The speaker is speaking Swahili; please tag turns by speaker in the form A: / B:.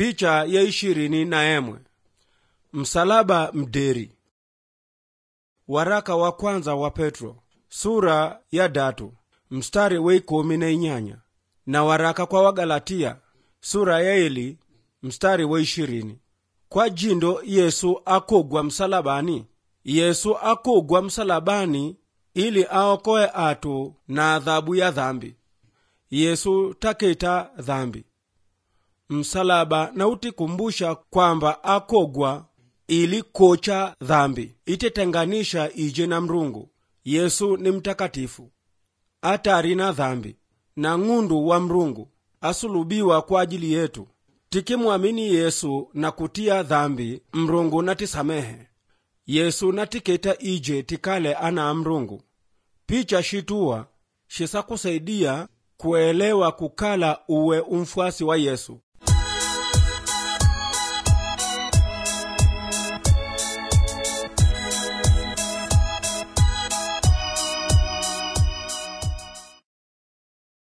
A: picha ya ishirini na emwe msalaba mderi waraka wa kwanza wa petro sura ya datu mstari wa ikumi na inyanya na waraka kwa wagalatia sura ya eli mstari wa ishirini kwa jindo yesu akogwa msalabani yesu akogwa msalabani ili aokoe atu na adhabu ya dhambi yesu taketa dhambi msalaba na utikumbusha kwamba akogwa ili kocha dhambi itetenganisha ije na mrungu yesu ni mtakatifu atari na dhambi na ng'undu wa mrungu asulubiwa kwa ajili yetu tikimwamini yesu na kutia dhambi mrungu natisamehe yesu natiketa ije tikale ana mrungu picha shituwa shisakusaidia kuelewa kukala uwe umfuasi wa yesu